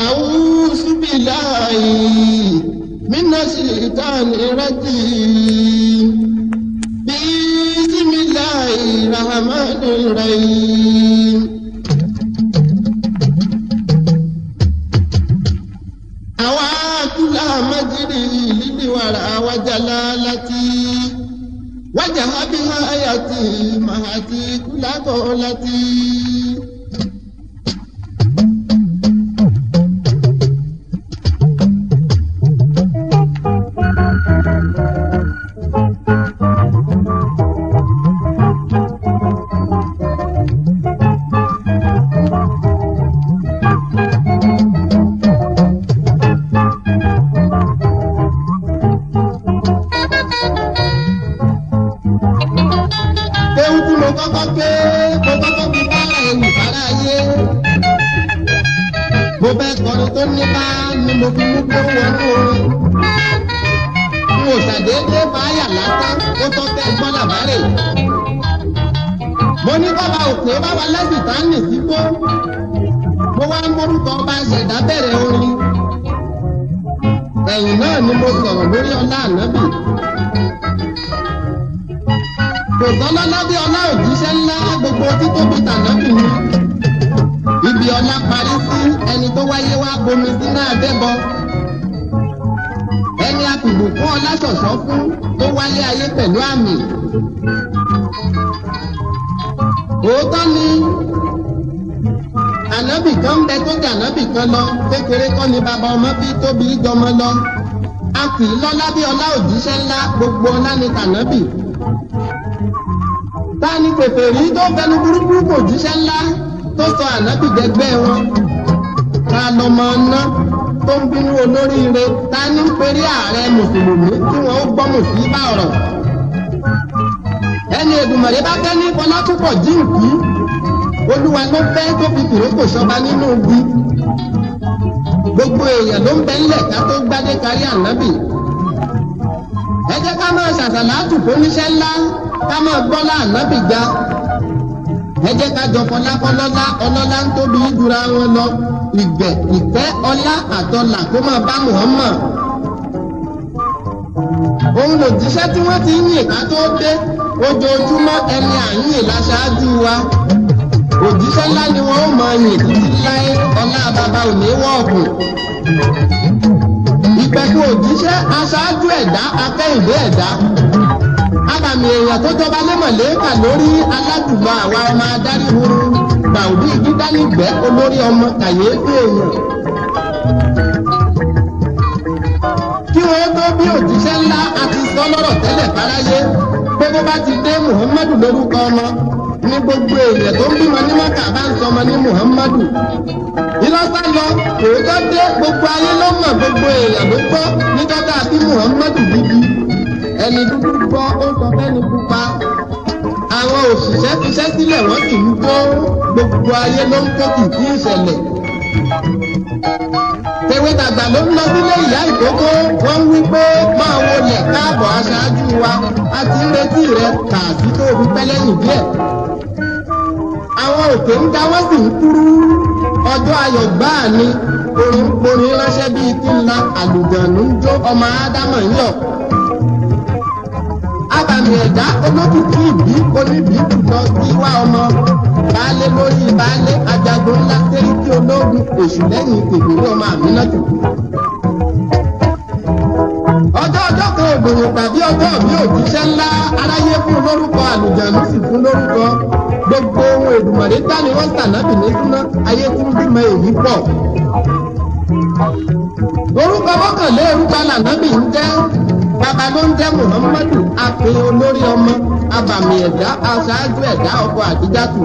أعوذ بالله من الشيطان الرجيم بسم الله الرحمن الرحيم أواتل مجري للورى وجلالتي وجه بها آياتي مهتي كل قولتي ewu tí mo kọ́kọ́ gbé mo kọ́kọ́ fi bára ewu bára ayé. mo bẹ́ kọrin tó ní bá ni mo fi mú kó wọnú orin. n ò ṣàdédé fàáyà lásán ó tọ́ tẹ́ gbọ́n làbárè. mo ní bàbá òkè bàbá lẹ́sìn tá ń nì sígbó. mo wá ń morúkọ ọba ṣẹ̀dá bẹ̀rẹ̀ orin. ẹ̀yìn náà ni mo sọ̀rọ̀ lórí ọlá ànábì kò sọ́lá lábẹ́ ọlá òjíṣẹ́ ńlá gbogbo títóbi tànábì ni. ibi ọlá parí sí ẹni tó wáyé wá bomi sínú àdẹ́bọ. ẹni àpìbù fún ọlá ṣọ̀ṣọ́ fún tó wáyé ayé pẹ̀lú àmì. òótọ́ ni ànábì kan ń bẹ tó jẹ ànábì kan lọ kékeré kọ́ ni bàbá ọmọ bí tóbi jọmọ lọ. a kì í lọ́lá bí ọlá òjíṣẹ́ ńlá gbogbo ọlá ni tànábì tani pèpèrí tó fẹnu burúkú kò jíṣẹ́ ńlá tó sọ ànábì dẹgbẹ́ wọn ta lọmọ ná tó ń bínú olóríire tani ń perí ààrẹ mùsùlùmí tí wọn ó gbọ́ mùsùlùmí ọ̀rọ̀ ẹni Èdùmàrè bá fẹ́ ní fọlákùpọ̀ jíǹkì olúwa ló fẹ́ tó fi fìrókò ṣọba nínú ibi gbogbo èèyàn ló ń bẹ ńlẹ̀ ká tó gbádé kárí ànábì ẹ jẹ́ ká máa ṣàṣàlátù fóníṣẹ́ ńlá ká máa gbọ́lá ànábì ga ẹ jẹ́ ká jọ fọlákọ́lọ́lá ọlọ́lá ń tóbi jura wọn lọ ìgbẹ́ ìfẹ́ ọlá àtọlà kó máa bá Muhammad. òun lòjíṣẹ́ tí wọ́n ti ń yìn ká tó dé ojoojúmọ́ ẹni àyìn láṣáájú wa òjíṣẹ́ ńlá ni wọ́n ó máa yìn títí láé ọlá bàbá òní wọ́ọ̀kù ìpẹ̀kù òjíṣẹ́ aṣáájú ẹ̀dá akẹ́yìndé ẹ̀dá abàmì èèyàn tó jọba lẹ́mọ̀lẹ́kà lórí aládùúgbò àwa ọmọ adarí huru dàwùdí dídánìgbẹ́ olórí ọmọ kàyéfì èèyàn. kí wọ́n tó bí òjíṣẹ́ ńlá àti sọ lọ́rọ̀ tẹ́lẹ̀ fáráyé pé bó bá ti dé muhammadu lórúkọ ọmọ ní gbogbo èèyàn tó ń bímọ ní mọ́kà bá ń sọmọ ní muhammadu ìlọsà lọ òótọ́ dé gbogbo ayé ló mọ̀ gbogbo èèyàn ló gbọ́ nígbàdá bí muhammadu bíbí ẹni dúdú gbọ́ ó sọ fẹ́ni pupa àwọn òṣìṣẹ́ fiṣẹ́ sílẹ̀ wọ́n sì ń gbọ́ gbogbo ayé ló ń kó kìkì ìṣẹ̀lẹ̀ tèwe tàgbà ló ń lọ sílé ìyá ìkókó wọ́n ń wí pé máa wọlé káàbọ̀ aṣáájú wa a ti ń retí rẹ kàásì tó fi pẹ́ lẹ́yìn díẹ̀ àwọn òkè ń ga wọ́n sì ń kúrú ọjọ́ ayọ̀ gbáà ni orin orin ránṣẹ́ bíi kí n la àlùjànnú ń jó ọmọ ádámọ̀ ń yọ̀. abàmì ẹ̀dá olókìkí ìbí oníbí lọ sí wá ọmọ baálé lórí baálé ajagun ńlá sẹ́ríkì ológun èṣù lẹ́yìn kékeré ọmọ àmínátù. ọjọ́ ọjọ́ kan ògbòyìn tàbí ọjọ́ bí òjíṣẹ́ ńlá aráyé fún lórúkọ àlùjànnú sì fún lórúkọ gbogbo ohun èdùmọ̀lé dání wọ́n sànábì ní súná ayé tún bímọ èyí pọ̀. orúkọ mọ́kànlé orúkọ lànábì ń jẹ́ bàbá ló ń jẹ́ muhammadu àpè olórí ọmọ abàmì ẹ̀dá aṣáájú ẹ̀dá ọkọ̀ àdíjàtù.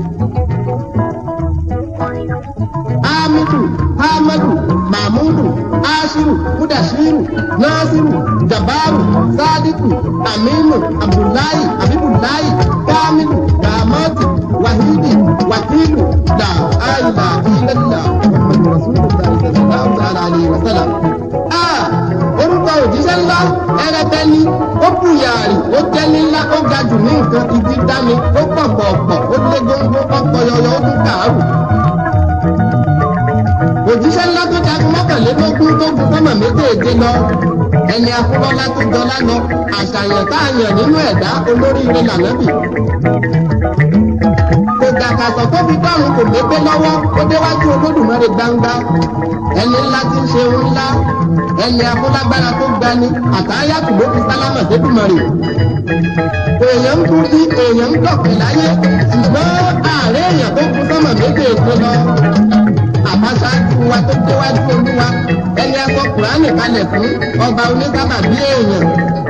hamidu hamadu mahmudu ashiru mudashiru nasiru jabaru sadiku aminu abdullahi abibulahi kamilu damati wahidi wakilu la aila illallah muhammadu rasulillah sallallahu ta'ala alayhi wa sallam. Ah, orúkọ òjíṣẹ́ ńlá ẹrẹbẹ ni ó bùyàrì ó jẹ́ni ńlá ó ga jù ní nǹkan igi dání ó pọ̀ pọ̀pọ̀ ó lé góńgó ọkọ̀ yọyọ ó tún kàárù. òjíṣẹ́ ńlá tó méjèèjì lọ ẹni afúnlọ́lá tó jọlá lọ àṣàyàn tá a yàn nínú ẹ̀dá olóríire lànàbì kò dàkàtọ̀ tó fi dọ́run kò gbé lọ́wọ́ ó déwájú olódùmarè gbangba ẹni ńlá tí ń ṣe ohun ńlá ẹni afúnlágbára tó gbani àtàyàtù ló fi sálámà débùmarè èèyàn ń kú sí èèyàn ń dọ̀pẹ̀ láyé ṣùgbọ́n ààrẹ èèyàn tó kú sọ́mọ̀ méjèèjì lọ àbáṣáájú wa tó déwájú olúwa ẹni akọ kùránì kalẹ̀ fún ọba onísábà bí èèyàn.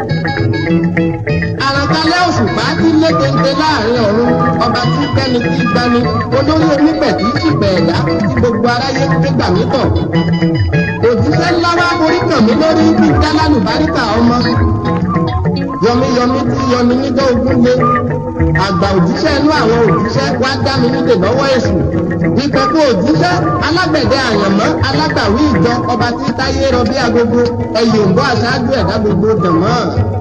àràkálẹ̀ òṣùpá tí létente láàrin ọ̀run ọba tí kẹ́ni tí gbani olórí onípẹ̀ tí ṣìpẹ̀ ẹ̀dá tí gbogbo aráyé gbégbà mí tọ̀. òjíṣẹ́ ńlá wa borí kàn mí lórí bí dálánù báríkà ọmọ yọmíyọmí tí yọmi níjọ́ ogún lé àgbà òjíṣẹ́ inú àwọn òjíṣẹ́ wá dá mi nídè lọ́wọ́ èṣù ìkọ̀kọ̀ òjíṣẹ́ alágbẹ̀dẹ àyànmọ́ alágbàwí ìjọ ọba tí táyé rọ bí agogo ẹ̀yìn òǹbọ̀ aṣáájú ẹ̀dá gbogbo dànmọ́.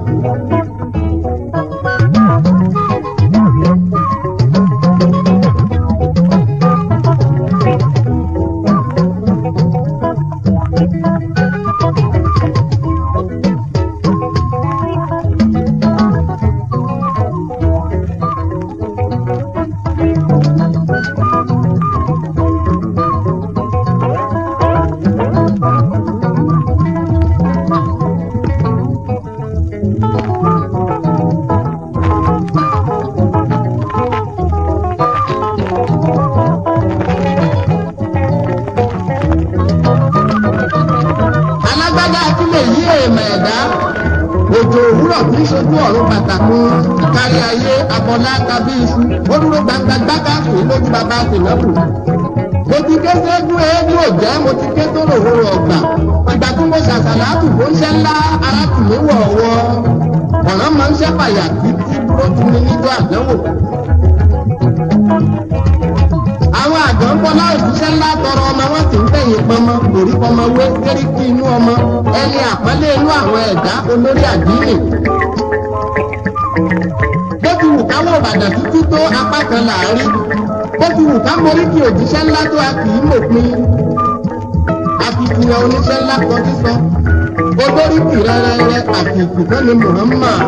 alágbádá akílẹ̀ yí èèmọ̀ ẹ̀dá òjò òwúrọ̀ kì í ṣojú ọ̀run pàtàkì kárí ayé abọ́lá tàbí iṣu ó dúró gbangba gbága kì í lójú bàbá tìǹbù. mo ti ké sẹ́gun eégún òjẹ́ mo ti ké tó lòwúrò ọgbà ìgbà tí mo ṣàṣàlá àtùkò ń ṣẹ́ ńlá ara tù mí wọ̀ọ̀wọ́ ọ̀ràn máa ń ṣẹ́pàyà títí dúró tu mi níjọ́ àdánwò àwọn àgbọn bọlá òṣìṣẹ́ ńlá tọrọ ọmọ wọn sì ń tẹ̀yìn pọmọ orí pọmọ wé kéríkì inú ọmọ ẹni àpọ́nlé inú àwọn ẹ̀dá olórí àdínì. bó ti wù káwọ́ ìbàdàn títí tó apá kan láàárín bó ti wù ká morí kí òjíṣẹ́ ńlá tó a kì í mòpin. akitiyan oníṣẹ́ ńlá kan sísọ olórí kì rẹ́rẹ́rẹ́ àti ìkùkọ́ ni Muhammad.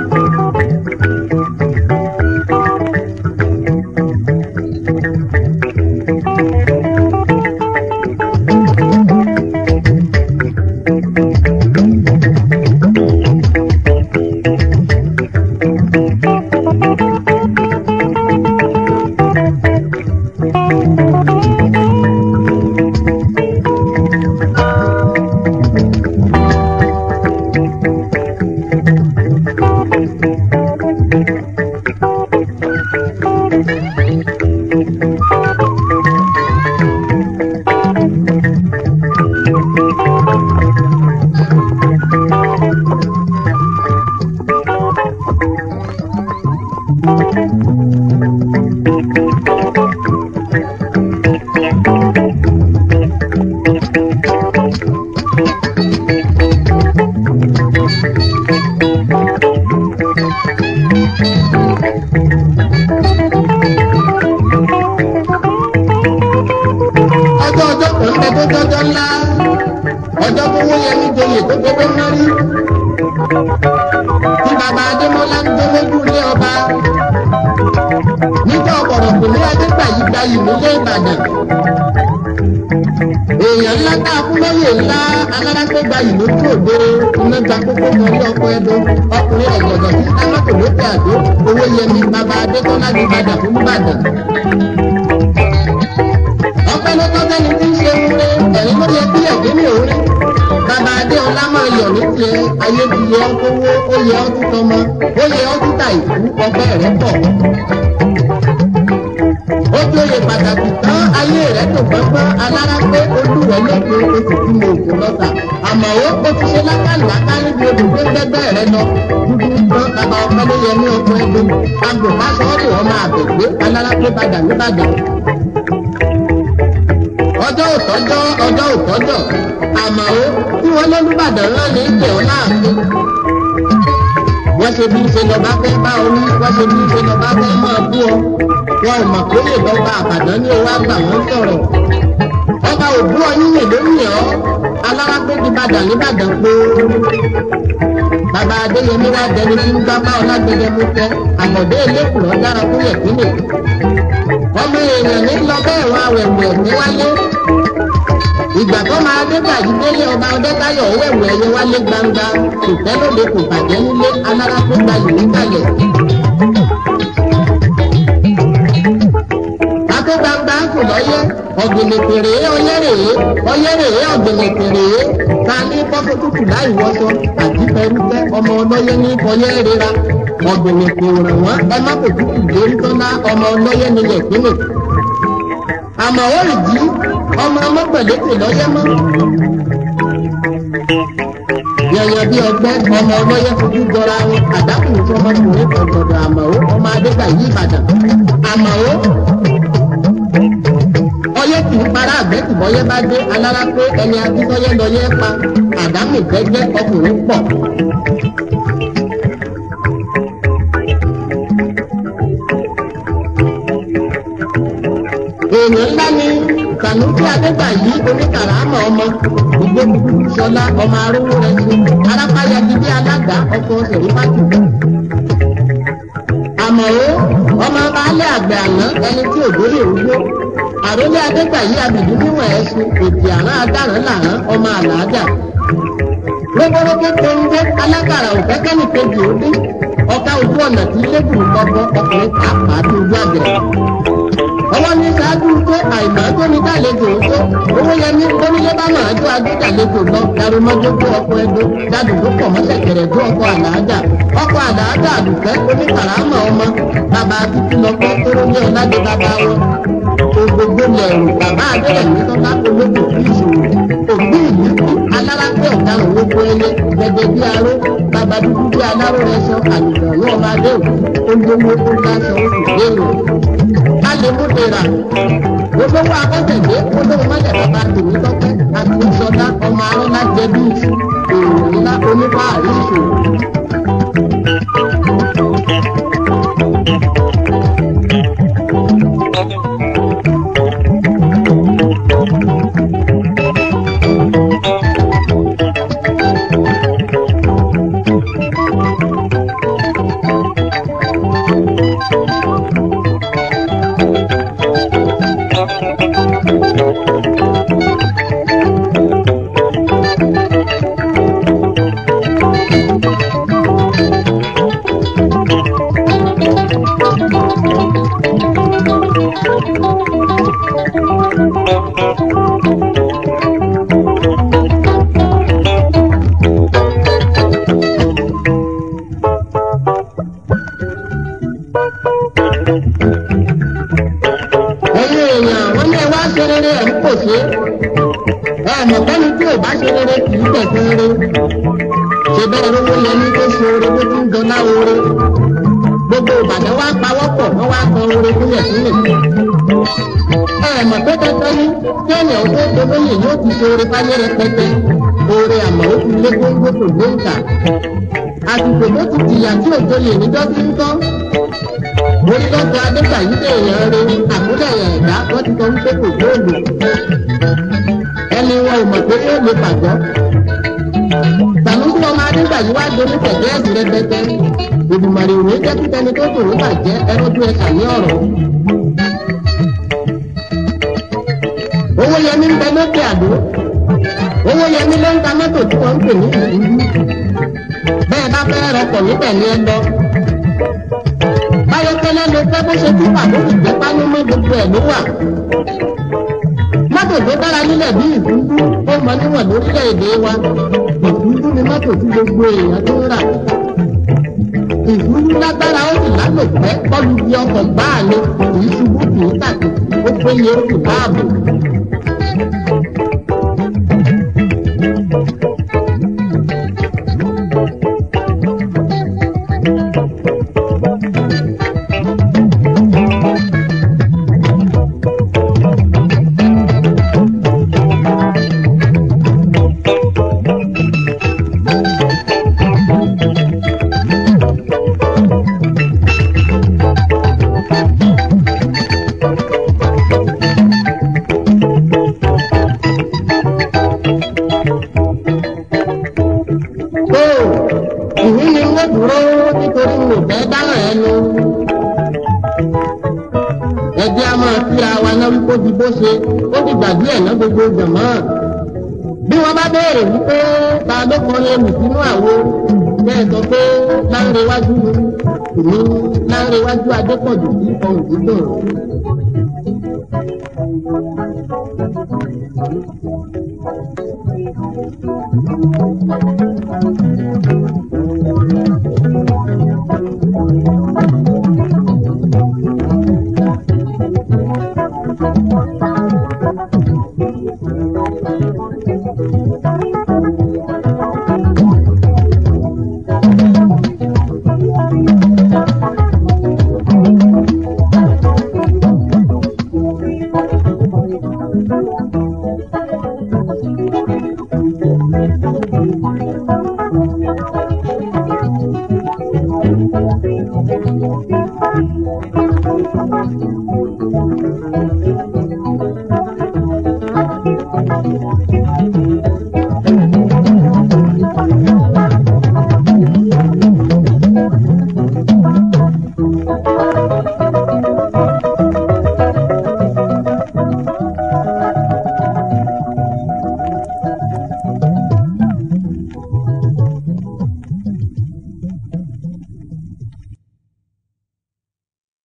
ọjọ́ ọjọ́ kan bẹ tó jọjọ́ ńlá ọjọ́ tó wó yẹ ní joyè tó gbogbo ń rí tí bàbá adémọlá ń jó lójú ilé ọba nígbà ọ̀pọ̀rọ̀ kò ní adégbà yìí gba yìí nílé ìbàdàn èèyàn ńlá tá a fún lóyè ńlá alárágbé gba yìí lójú òde iná gba kókó mọ́rí ọkọ̀ ẹ̀dọ́ ọkùnrin ọ̀gọ̀dọ̀ tí sámọ́tò lókè àdó owó yẹmi bàbá adékọ́lá ní ìbàdàn fún ìbàdàn ọpẹ́ ló tọ́ sẹ́ni tí ń ṣe wúre ẹ̀rín ló yẹ kí ẹ̀gbẹ́ mi ò rí. bàbá adé ọlá máa yọ̀ ní tiẹ̀ ayé ti yẹ ọ́ kówó ó yẹ ọ́ tún tọmọ ó yẹ ọ́ tún ta ìkú ọgbẹ́ rẹ̀ pọ̀. ó jóye pàtàkì tán ayé rẹ̀ tó gbọ́ngbọ́n alára pé olúwẹ̀ lóde oṣù tí mo kò lọ́ta àmọ́ ó ó ti ṣe lákàlùkà níbi odò tó gbẹgbẹ́ rẹ̀ lọ dúdú tán bàbá ọpẹ́ ló yẹ ní ọkọ̀ ẹgbẹ́ agbèfásọ́ọ̀rù ọmọ àgbègbè alára pé padà níbàdàn ọjọ́ òtọ́jọ́ ọjọ́ òtọ́jọ́ àmọ́ ó tí wọ́n lọ́lùbàdàn rán ní ìpè ọ́ láàfin. wọ́n ṣe bí ṣe lọ́ba fẹ́ bá ọ ní wọ́n ṣe bí ṣe lọ́ba fẹ́ máa bú ọ. wọn ò mọ̀ pé lè lọ́ba àbàdàn ní owó àgbà wọn sọ̀rọ̀. ọba òbú ọ yíyẹ lórí ọ́ alárápé ti bàdà nìbàdàn pé bàbá adéyẹmí wá dẹni tí ń gbá bá ọlágbẹdẹ mú tẹ àbọ̀dé elékùrọ̀ dára fún yẹ̀kínlẹ̀ ọmọ èèyàn ní lọ bẹ́ẹ̀ wọn àwẹ̀wẹ̀ ní wálé ìgbà tó máa dé gbàjú délé ọba ọdẹ́káyọ̀ wẹ̀wẹ̀ ẹ̀yẹ wálé gbangba kò tẹ́ lóde kò bàjẹ́ nílé alárápé gbayì nígbàlẹ̀. akó gbangba ń kù lọ́yẹ́ ọ̀gbìnìpèrè ọyẹ́rèé ọyẹ́rèé ọ̀gbìnìpèrè ta ní kọ́kọ́ tútù láì wọ́sọ àti pẹ̀rúpẹ́ ọmọ ọlọ́yẹ́ ní ọyẹ́ rira ọ̀gbìnìpèrè wọn ẹ má kò tútù lórí tọ́lá ọmọ ọlọ́yẹ́ nílẹ̀ pínlẹ̀ àmọ́ ó rì jí ọmọ ọmọpẹ̀lẹ́pẹ̀ lọ́yẹ́ mọ́ yẹ̀yẹ̀ bí ọgbẹ́ ọmọ ọlọ́yẹ́ fojú jọra wọn àdákùnrin tí ọmọkùnrin kan gbọdọ̀ àmọ́ ọmọ adégbà yí ìbàdàn àmọ́ ọyẹ́ kì í para àgbẹ̀ tí bọ́yẹ́ bá dé alára pé ẹni akíntọ́yẹ́ lọ́yẹ́ pa àdámù gbẹ́gbẹ́ ọkùnrin pọ̀. èèyàn ńlá ni kànúkí adégbà yìí oníkàràmọ ọmọ ìgbó sọlá ọmọ arúgbó rẹ ṣe arápáyà dídí alága ọkọ sẹrífàtì àmọ́ ó ọmọ baálé àgbẹ̀ àná ẹni tí òjò lè rúgbó àròlé adégbàyí abìdí níwọ̀n ẹ̀sùn èdè àrán adáràn làrán ọmọ àlàájà lóbórógbé tóńgbé alákàrà òfẹ́kẹ́nì kejì ó dé ọ̀ka ojú ọ̀nà tí lébùrú gbọ́gbọ́ ọkùnrin pàápàá tó ojú àgbẹ̀ ọwọ́ ní sáájú pé àìmọ́ tó ní dálejò tó owó yẹmí onílé bá máa jó agbẹ́dàlejò lọ darumọ́jó tó ọkọ̀ ẹdó dádùúgbò pọ̀ mọ́sẹ̀kẹ̀rẹ̀ tó ọkọ̀ àlàájà ọkọ̀ àlàájà àdùfẹ́ oníkàràmọ̀ ọmọ bàbá títí lọ́kọ́ tóró ní ọ̀làdé bàbá wọn gbogbo lẹ̀rù bàbá adéyẹ̀ ní tọ́lá olóògbé fún ìṣòro òbí ìlú alárápẹ́ ọ̀daràn gbogbo ẹyẹ gẹ́gẹ́ bí aró bàbá dúdú bí aláró rẹ sọ àlùfẹ́ ní ọmọ adéwò olówó tó dáṣọ oṣù léèrè alèmúdèrà olówó akọ́tẹ̀dé olówó mọ́lẹ̀ bàbá tèmi tọ́pẹ́ àti ìṣọ̀dá ọmọ arọ́lá jẹ̀bi èrò ńlá onípa àríṣò. ẹ̀yin èèyàn wọ́n ní ẹ wá ṣe rere ẹ̀ ń pò ṣe ẹ mọ̀ pẹ́ni tí ò bá ṣe rere kì í tẹ̀sán rere ṣe bẹ́ẹ̀ rówó yẹn ní tó ṣe oore bó ti ń dọ́lá oore gbogbo ìbàdàn wá pawọ́pọ̀ wọ́n wá kan oore sílẹ̀ sílẹ̀ ẹ mọ̀ pé tẹ́tẹ́ ní kí ènìyàn tó dolóyè yóò ti ṣe oore fáyé rẹpẹtẹ oore àmọ́ ó ti lé gbóngbó kò gbé ìta àsìkò tó ti jìyà tí òjò lè níjọ́ tí ń tán orí lọ́sọ̀ adégbàyí lè yàn re àkúdẹ̀ yàn ẹ̀dá wọ́n ti sọ wípé kò gbóòlù ẹni wọn ò mọ̀ pé yóò lè pàgọ́ sàmúsù ọmọ adégbàyí wá dorí tẹ̀lé ẹ̀sìn rẹpẹtẹ ìdùmọ̀rì òwe jẹ́ kí tẹni tó tòun bàjẹ́ ẹrọ́jú ẹ̀ka ní ọ̀rọ̀ owó yẹmi ń bẹ lókè àdó owó yẹmi ló ń ta mọ́tò tí wọ́n ń pè ní ìlú bẹ́ẹ̀ bá fẹ́ rọpò níbẹ̀ ní ẹ lọ báyọ̀kẹ́lẹ́ ló fẹ́ bó ṣe tún pàdé ìgbẹ́ pánú mọ́ gbogbo ẹ̀ ló wà. mọ́tò tó dára nílẹ̀ bí ìdúdú ó mọ níwọ̀n lórílẹ̀‐èdè wa ìdúdú ni mọ́tò tí gbogbo èèyàn tó ń rà. ìdúdú lágbára ó sì lálòpẹ́ kọlu bí ọkọ̀ gbáà ni kì í ṣubú kì í tàkì ó péye ó sì dáàbò. kó di bó ṣe ó ti gbàgbé ẹ̀ ná gbogbo jàmọ́ bí wọ́n bá béèrè wípé ta ló kọrin ẹnì sínú àwo bẹ́ẹ̀ sọ pé láńrewájú ìní láńrewájú adépọ̀jù sí ohun dídùn.